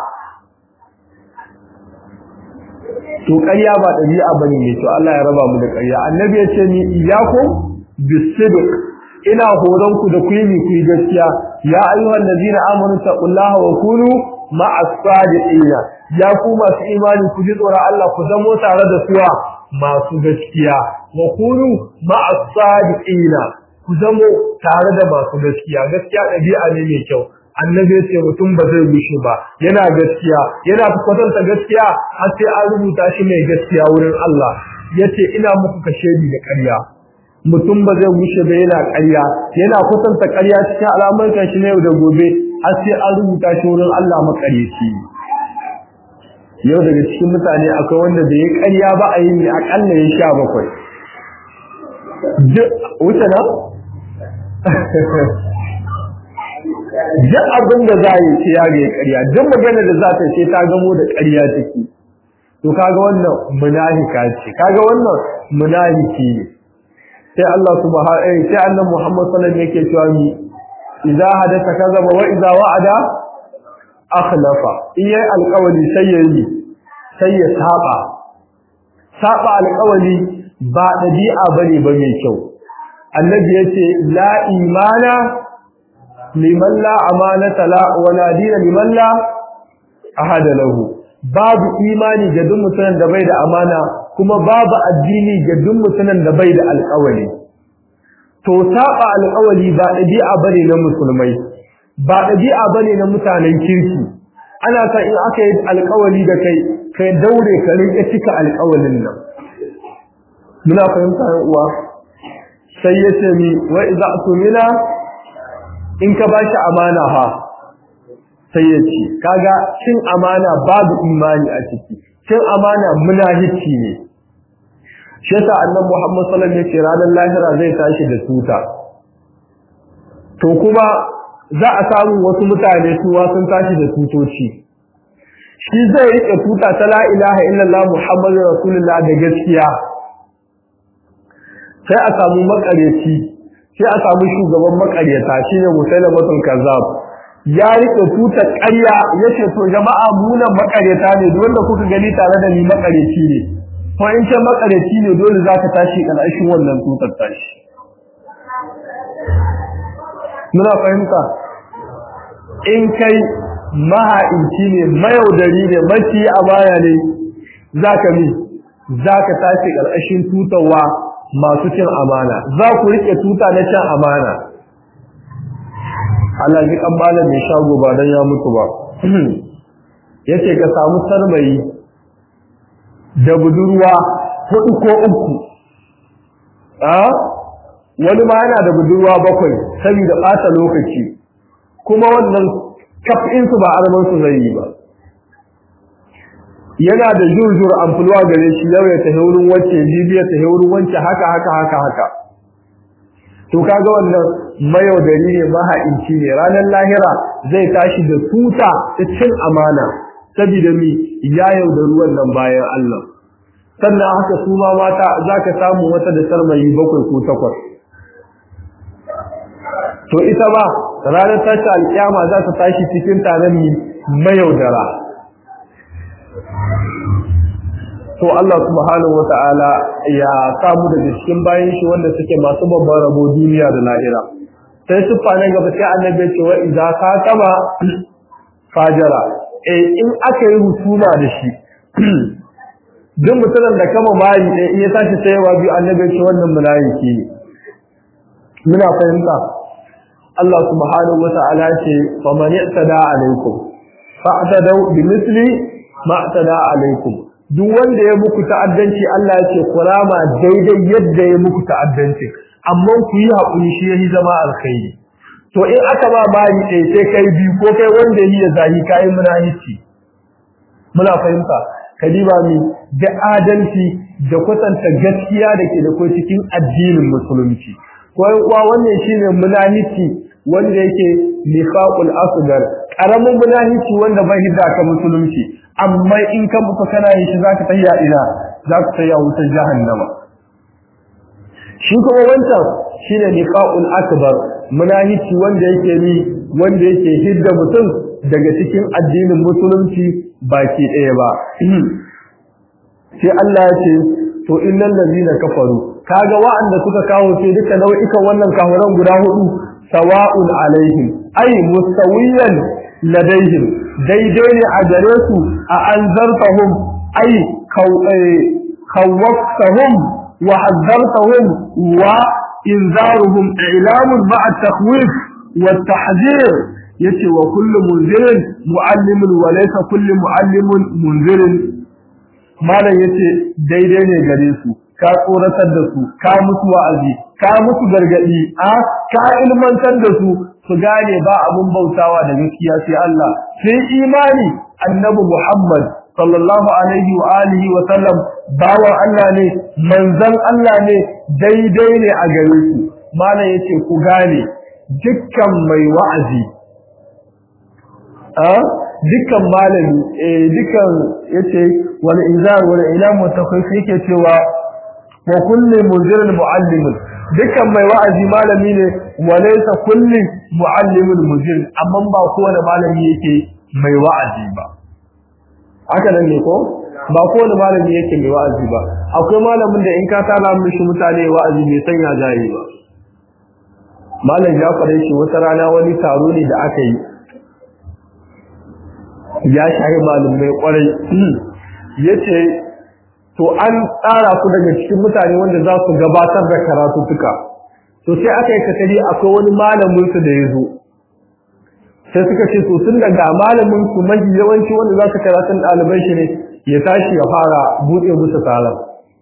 Speaker 1: to ƙarya ba ɗabi'a bane ne to Allah ya raba mu da ƙarya annabi ya ce ni iyakum bisidq ina horon ku da ku yi ku yi gaskiya ya ayyuhal ladina amanu taqullaha wa kunu ma'as sadiqina ya ku masu imani ku ji tsoron Allah ku zamo tare da suwa masu gaskiya wa kunu ma'as sadiqina ku zamo tare da masu gaskiya gaskiya ɗabi'a ne mai kyau annabi ya ce mutum ba zai gushe ba yana gaskiya yana kwatanta gaskiya har sai an rubuta shi mai gaskiya wurin Allah yace ina muku kashedi da ƙarya mutum ba zai gushe ba yana ƙarya yana kwatanta ƙarya cikin al'amuran shi na yau da gobe har sai an rubuta shi wurin Allah makareci yau daga cikin mutane akwai wanda da ya ƙarya ba a yi ne akalla ya sha bakwai wuce na duk abin da za yi ce ya ga ƙarya duk magana da za ta ce ta gamo da ƙarya take to kaga wannan munafika ce kaga wannan munafiki ne sai Allah subhanahu sai annabi Muhammad sallallahu alaihi wasallam yake cewa mi idza hadatha kazaba wa idza wa'ada akhlafa in yayi alƙawari sai yayi sai ya saba saba alƙawari ba dabi'a bane ba mai kyau annabi yace la imana liman la amanata la wala dina liman la ahada lahu babu imani ga duk mutumin da bai da amana kuma babu addini ga duk mutumin da bai da alƙawari to saba alƙawari ba dabi'a bane na musulmai ba dabi'a bane na mutanen kirki ana san in aka yi alƙawari da kai kai daure ka rinka cika alƙawarin nan muna fahimta uwa sai ya ce mi wa idza tumina in ka bashi amana ha sai ya ce kaga cin amana babu imani a ciki cin amana munafici ne shi yasa annabi Muhammad sallallahu alaihi wasallam ya ce ranar lahira zai tashi da tuta to kuma za a samu wasu mutane suwa sun tashi da tutoci shi zai rike tuta ta la ilaha illallah muhammadur rasulullah da gaskiya sai a samu makareci sai a samu shugaban makaryata shine musailamatul kazzab ya rike tuta ƙarya yace to jama'a mu nan makaryata ne duk wanda kuka gani tare da ni makareci ne ko in ce makareci ne dole zaka tashi ƙarshen wannan tutar tashi muna fahimta in kai maha'inci ne mayaudari ne maci a baya ne zaka mi zaka tashi ƙarƙashin tutarwa masu cin amana za ku rike tuta na cin amana Allah ji kan malam mai shago ba dan ya mutu ba yace ka samu sarmayi da budurwa hudu ko uku a wani ma yana da budurwa bakwai saboda ɓata lokaci kuma wannan kafin su ba arman su zai yi ba yana da jurjur amfulwa gare shi yau ya tafi wurin wacce bibiya tafi wurin wacce haka haka haka haka to kaga wannan mayaudari ne maha'inci ne ranar lahira zai tashi da tuta ta cin amana saboda mi ya yaudari wannan bayan Allah sannan haka su ma mata zaka samu wata da sarmayi bakwai ko takwas to ita ba ranar tashi alkiyama za ta tashi cikin taron mayaudara to Allah subhanahu wata'ala ya samu daga cikin bayan shi wanda suke masu babban rabo duniya da lahira sai siffa na gaba sai annabi ce wa idza kataba fajara eh in aka yi husuma da shi duk mutumin da kama mari ɗaya in ya tashi sayawa biyu annabi ce wannan munafiki ne muna fahimta Allah subhanahu wata'ala ce fa man i'tada alaikum fa'tadu bi misli ma i'tada alaikum duk wanda ya muku ta'addanci Allah ya ce kurama daidai yadda ya muku ta'addanci amma ku yi hakuri shi yayi zama alkhairi to in aka ba bari ɗaya sai kai biyu ko kai wanda yi ya zahi kai munafici muna fahimta kadiba mi da adalci da kwatanta gaskiya da ke da kai cikin addinin musulunci ko uwa wannan shine munafici wanda yake nifaqul asghar karamin munafici wanda bai hidda ka musulunci amma in ka mutu kana yin shi zaka tayya ina zaka tayya wutar jahannama shi kuma wancan shine nifaqul akbar munafici wanda yake ni wanda yake hidda mutum daga cikin addinin musulunci baki ɗaya ba sai Allah ya ce to innal ladina kafaru kaga wa'anda suka kawo sai duka nau'ikan wannan kafiran guda hudu sawa'un alaihim ay mustawiyan ladaihim daidai ne a gare su a anzartahum ay khawwaftahum wa hazzartahum wa inzaruhum i'lamun ma'a takhwif wa tahzir yace wa kullu munzirin muallimun wa laysa kullu muallimun munzirin malam yace daidai ne gare su ka tsoratar da su ka musu wa'azi ka musu gargadi a ka ilmantar da su su gane ba abun bautawa da gaskiya sai Allah sai imani annabi Muhammad sallallahu alaihi wa alihi wa sallam bawan Allah ne manzon Allah ne daidai ne a gare su malam yace ku gane dukkan mai wa'azi a dukkan malami eh dukkan yace wal inzar wal ilam mutakhif yake cewa wa kullu munzirin muallimin dukkan mai wa'azi malami ne walaysa kullu muallimin mujir amma ba kowane malami yake mai wa'azi ba haka nan ne ko ba kowane malami yake mai wa'azi ba akwai malamin da in ka tara mishi mutane wa'azi bai sanya jayi ba malam ya fara shi wata rana wani taro ne da aka yi ya shahi malumai kwarai yace to an tsara ku daga cikin mutane wanda za su gabatar da karatu tuka to sai aka yi katari akwai wani malamin su da ya zo sai suka ce to tun daga malamin su mafi yawanci wanda za su karatun ɗalibai shi ne ya tashi ya fara buɗe musu taron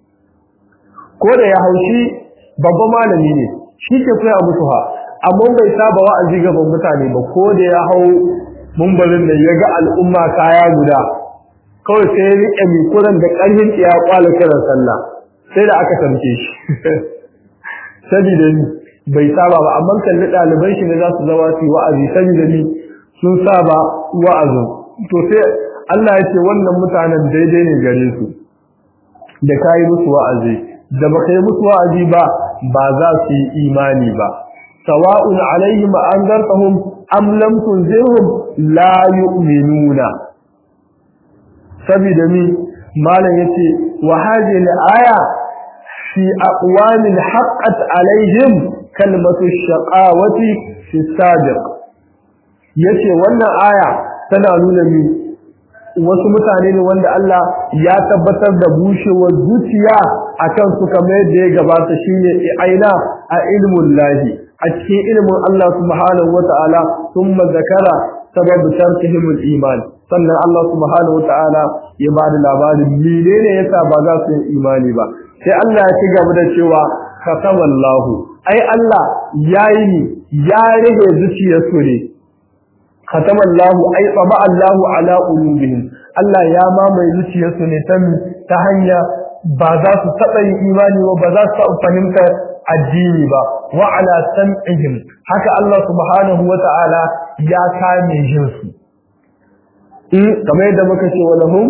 Speaker 1: ko da ya haushi babban malami ne shi ke koya musu ha amma bai saba wa'azi gaban mutane ba ko da ya hau mumbarin da ya ga al'umma kaya guda kawai sai ya riƙe mikuran da ƙarfin ya kwala kiran sallah sai da aka tamke shi sabida ni bai saba ba amma kalli ɗaliban shi ne za su zama su wa'azi sabida ni sun saba wa'azin to sai Allah ya ce wannan mutanen daidai ne gare su da kayi musu wa'azi da baka yi musu wa'azi ba ba za su yi imani ba sawa'un alaihim anzartahum am lam tunzirhum la yu'minuna saboda mi malam yace wa hadhihi al-aya fi aqwamin haqqat alaihim kalmatu shaqawati fi sabiq yace wannan aya tana nuna mi wasu mutane ne wanda Allah ya tabbatar da bushewar zuciya akan su kamar yadda ya gabata shine aina a ilmun lahi a cikin ilmin Allah subhanahu wata'ala thumma zakara sabab tarkihim al-iman sannan Allah subhanahu wata'ala ya ba da labarin menene yasa ba za su yi imani ba sai Allah ya ci gaba da cewa katamallahu ai Allah yayi ya rage zuciyarsu ne katamallahu ai tsaba Allahu ala qulubihim Allah ya mamaye zuciyarsu ne ta hanya ba za su taɓa yin imani ba ba za su taɓa fahimta addini ba wa ala sam'ihim haka Allah subhanahu wa ta'ala ya kame jinsu in kamar yadda muka ce walahum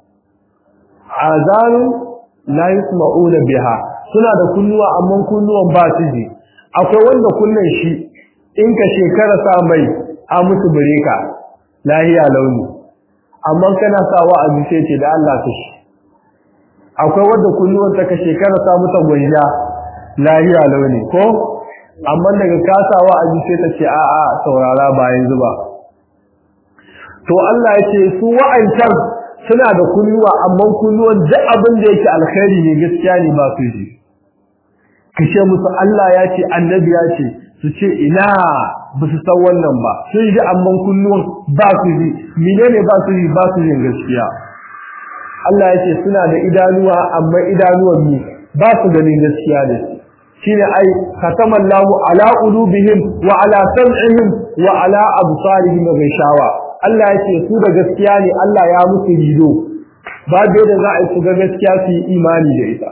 Speaker 1: azanun la yasma'una biha suna da kunnuwa amma kunnuwan ba su ji akwai wanda kunnen shi in ka shekara sa mai a musu bireka lahiya launi amma kana sa wa'azi sai ce da Allah ta shi akwai wanda kunnuwan ta ka shekara sa muta gwanja lahiya launi ko amma daga ka sa wa'azi sai ta ce a a saurara ba yanzu ba to Allah ya ce su wa'ancan suna da kunnuwa amma kunnuwan duk abin da yake alkhairi ne gaskiya ne ba su ji kace musu Allah ya ce annabi ya ce su ce ina ba su san wannan ba sun ji amma kunnuwan ba su ji menene ba su ji ba su jin gaskiya Allah ya ce suna da idanuwa amma idanuwan ne ba su ganin gaskiya ne shine ai khatamallahu ala qulubihim wa ala sam'ihim wa ala absarihim ghishawa Allah ya ce su da gaskiya ne Allah ya musu rido ba da za a yi su ga gaskiya su yi imani da ita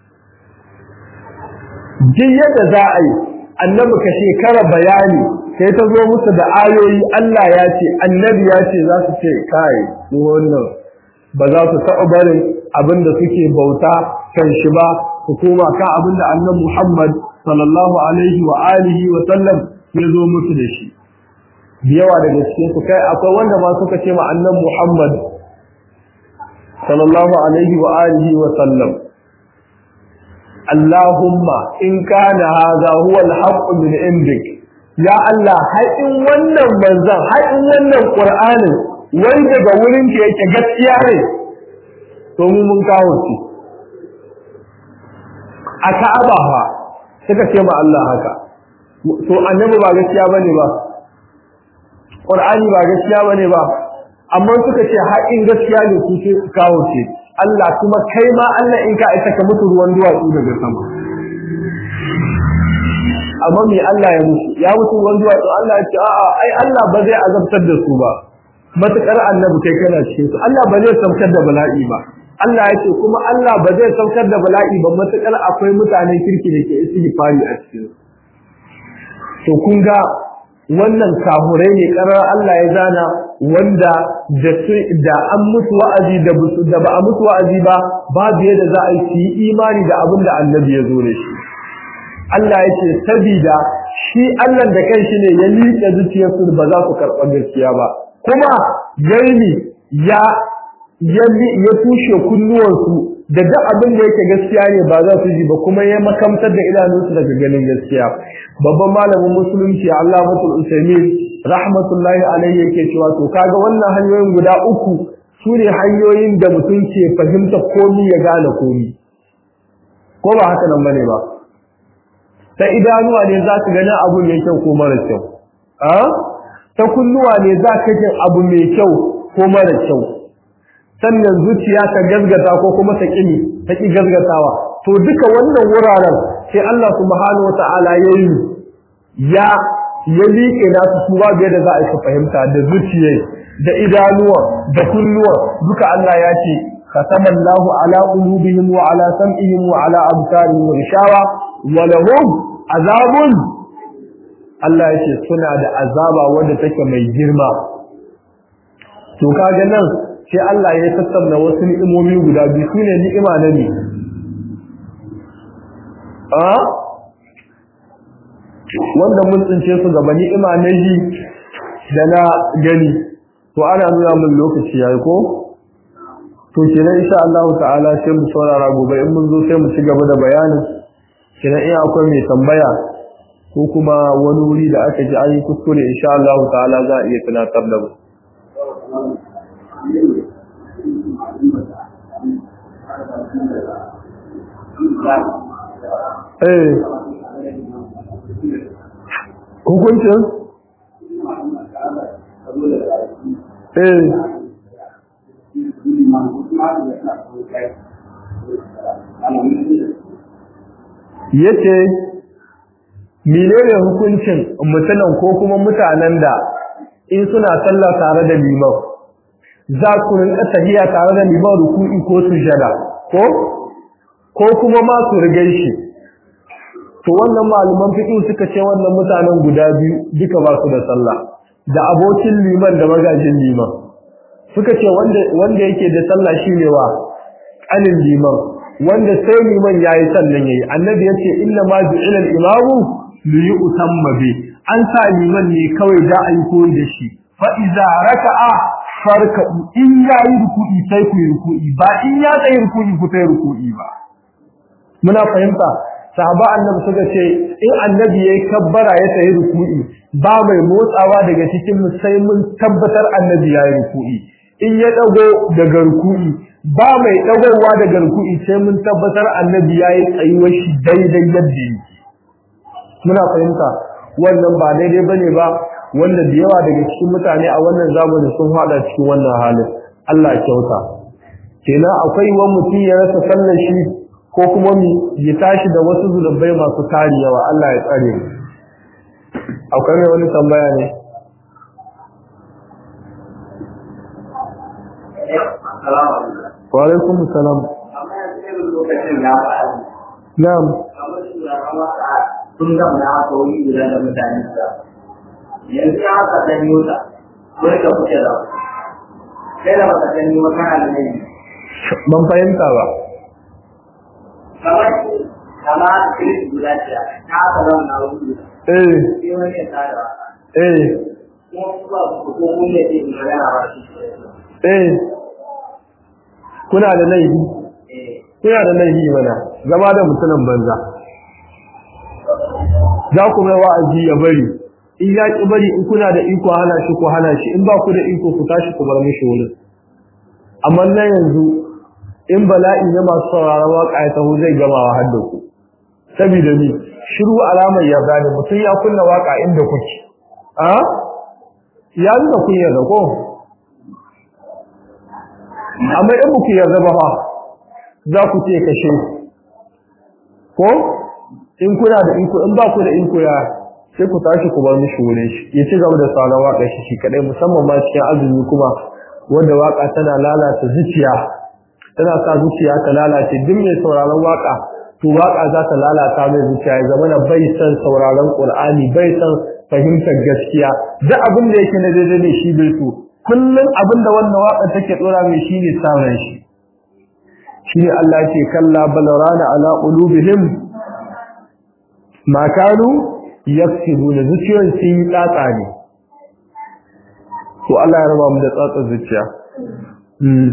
Speaker 1: jin yadda za a yi annabi ka shekara bayani sai ta zo musu da ayoyi Allah ya ce annabi ya ce za su ce kai wannan ba za su taɓa barin abin da suke bauta kan shi ba su koma kan abin da annabi Muhammad sallallahu alaihi wa alihi wa sallam ya zo musu da shi yawa daga cikin su kai akwai wanda ma suka ce ma annabi Muhammad sallallahu alaihi wa alihi wa sallam Allahumma in kana hadha huwa al-haqq min indik ya Allah har in wannan manzon har in wannan Qur'anin wai daga wurin ke yake gaskiya ne to mu mun kawo shi a Ka'aba fa suka ce ma Allah haka to annabi ba gaskiya bane ba Qur'ani ba gaskiya bane ba amma suka ce har in gaskiya ne su ce kawo shi Allah kuma kai ma Allah in ka aika ka mutu ruwan duwatsu daga sama amma me Allah ya mutu ya mutu ruwan duwatsu Allah ya ce a'a ai Allah ba zai azabtar da su ba matukar annabi kai kana cikin su Allah ba zai saukar da bala'i ba Allah ya ce kuma Allah ba zai saukar da bala'i ba matukar akwai mutanen kirki da ke istighfari a cikin to kun ga wannan kahurai ne karar Allah ya zana wanda da da an mutu wa'azi da da ba a mutu wa'azi ba babu yadda za a yi imani da abin da annabi ya zo da shi Allah ya ce sabida shi Allah da kanshi ne ya liƙe zuciyarsu ba za su karɓa gaskiya ba kuma yayi ya ya tushe kunnuwansu da duk abin da yake gaskiya ne ba za su ji ba kuma ya makamtar da idanunsu daga ganin gaskiya babban malamin musulunci Allah mutul usaimin rahmatullahi alaihi yake cewa to kaga wannan hanyoyin guda uku su ne hanyoyin da mutum ke fahimta komi ya gane komi ko ba haka nan bane ba ta idanuwa ne za ka gani abu mai kyau ko mara kyau a ta kunnuwa ne za ka jin abu mai kyau ko mara kyau sannan zuciya ta gazgata ko kuma ta ƙini ta ƙi gazgatawa to duka wannan wuraren sai Allah subhanahu wata'ala ya yi ya ya liƙe nasu su babu yadda za a yi fahimta da zuciya da idanuwa da kunnuwa duka Allah ya ce ختم الله على قلوبهم وعلى سمعهم وعلى أبصارهم غشاوة ولهم عذاب Allah ya ce suna da azaba wanda take mai girma to kaga nan sai Allah ya tattauna wasu ni'imomi guda biyu sune ni'ima na ne a wanda mun tsince su gaba ni'ima na ji da na gani to ana nuna mun lokaci yayi ko to kenan insha Allah ta'ala sai mu saurara gobe in mun zo sai mu ci gaba da bayanin kenan in akwai mai tambaya ko kuma wani wuri da aka ji an yi kuskure insha Allah ta'ala za a iya tunatar da mu eh hukuncin eh yace menene hukuncin mutanen ko kuma mutanen da in suna sallah tare da liman za ku rinka tahiya tare da liman ruku'i ko sujada ko ko kuma ma su rige shi to wannan malaman fiqh suka ce wannan mutanen guda biyu duka ba su da sallah da abokin liman da magajin liman suka ce wanda wanda yake da sallah shine wa anin liman wanda sai liman yayi sannan yayi annabi yace inna ma ju'ila al-imamu li yu'tamma bi an sa liman ne kawai da ayi koyi da shi fa iza raka'a farka in yayi ruku'i sai ku yi ruku'i ba in ya tsayi ruku'i ku sai ruku'i ba muna fahimta sahaba annabi suka ce in annabi yayi kabbara ya tayi ruku'i ba mai motsawa daga cikin mu sai mun tabbatar annabi yayi ruku'i in ya dago daga ruku'i ba mai dagowa daga ruku'i sai mun tabbatar annabi yayi tsayuwar shi daidai yadda yake muna fahimta wannan ba daidai bane ba wanda da yawa daga cikin mutane a wannan zamani sun hada cikin wannan halin Allah kyauta kenan akwai wani mutum ya rasa sallar shi ko kuma mi ya tashi da wasu zulubai masu tari yawa Allah ya tsare mu akwai mai wani tambaya ne wa alaikum salam na'am
Speaker 2: sun gama ya haka wani guda da mutane da yanzu ya haka dan yota wani ka kuke da kai da baka sani ba kana da ne
Speaker 1: ban fahimta ba
Speaker 2: kamar kamar kiris guda ce ta haka zama na wani guda
Speaker 1: eh
Speaker 2: sai wani ya tada waka
Speaker 1: eh
Speaker 2: kuma kuma ko mun ne ke magana ba shi
Speaker 1: eh kuna da laifi
Speaker 2: eh
Speaker 1: kuna da laifi mana zama da mutumin banza za ku mai wa'azi ya bari in ya ki bari in kuna da iko hana shi ko hana shi in ba ku da iko ku tashi ku bar mishi wurin amma na yanzu in bala'i na masu sauraron waka ya taho zai gamawa har da ku saboda ni shiru alamar ya gane mutum ya kunna waka inda kuke a ya nuna kun yarda ko amma in ku yarda ba fa za ku ce kashe ko in kuna da iko in ba ku da iko ya sai ku tashi ku bar mishi wurin shi ya ci gaba da sauran waka shi shi kadai musamman ma cikin azumi kuma wanda waka tana lalata zuciya tana sa zuciya ta lalace duk mai sauraron waka to waka za ta lalata mai zuciya ya zama bai san sauraron qur'ani bai san fahimtar gaskiya duk abin da yake na daidai ne shi bai so kullum abin da wannan waka take tsora mai shine sauran shi shine Allah ce kalla balarana ala qulubihim ma kanu yaksibuna zuciyoyin sun yi tsatsa ne to Allah ya raba mu da tsatsa zuciya mm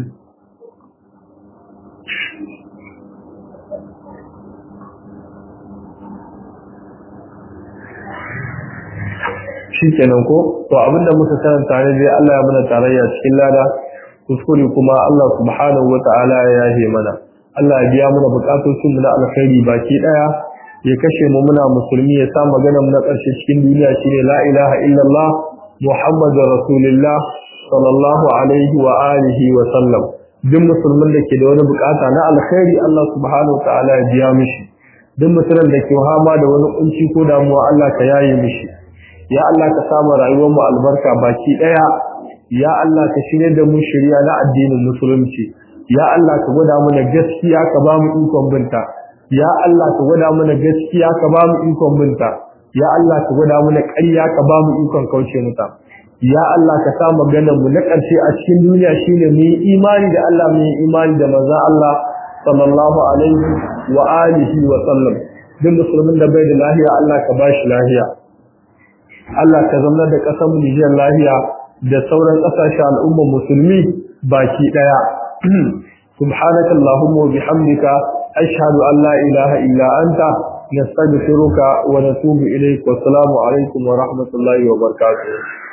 Speaker 1: shikenan ko to abinda muka karanta ne dai Allah ya mana tarayya cikin lada kuskure kuma Allah subhanahu wataala ya yahe mana Allah ya biya mana bukatocin mu na alkhairi baki daya ya kashe mu muna musulmi ya sa magana mu na ƙarshe cikin duniya shine la ilaha illallah muhammadur rasulullah sallallahu alaihi wa alihi wa sallam duk musulmin da ke da wani bukata na alkhairi Allah subhanahu wa ta'ala ya biya mishi duk mutumin da ke hama da wani kunci ko damuwa Allah ka yaye mishi ya Allah ka samu rayuwar mu albarka baki daya ya Allah ka shirye da mu shari'a na addinin musulunci ya Allah ka gwada mana gaskiya ka ba mu ikon binta ya Allah ka gwada mana gaskiya ka ba mu ikon binta ya Allah ka gwada mana ƙarya ka ba mu ikon kauce mata ya Allah ka sa maganar mu na ƙarshe a cikin duniya shine mu yi imani da Allah mu yi imani da manzon Allah sallallahu alaihi wa alihi wa sallam duk musulmin da bai da lahiya Allah ka ba shi lahiya Allah ka zama da ƙasar mu Nijiyar lahiya da sauran ƙasashen al'ummar musulmi baki ɗaya سبحانك اللهم وبحمدك أشهد أن لا إله إلا أنت نستغفرك ونتوب إليك والسلام عليكم ورحمة الله وبركاته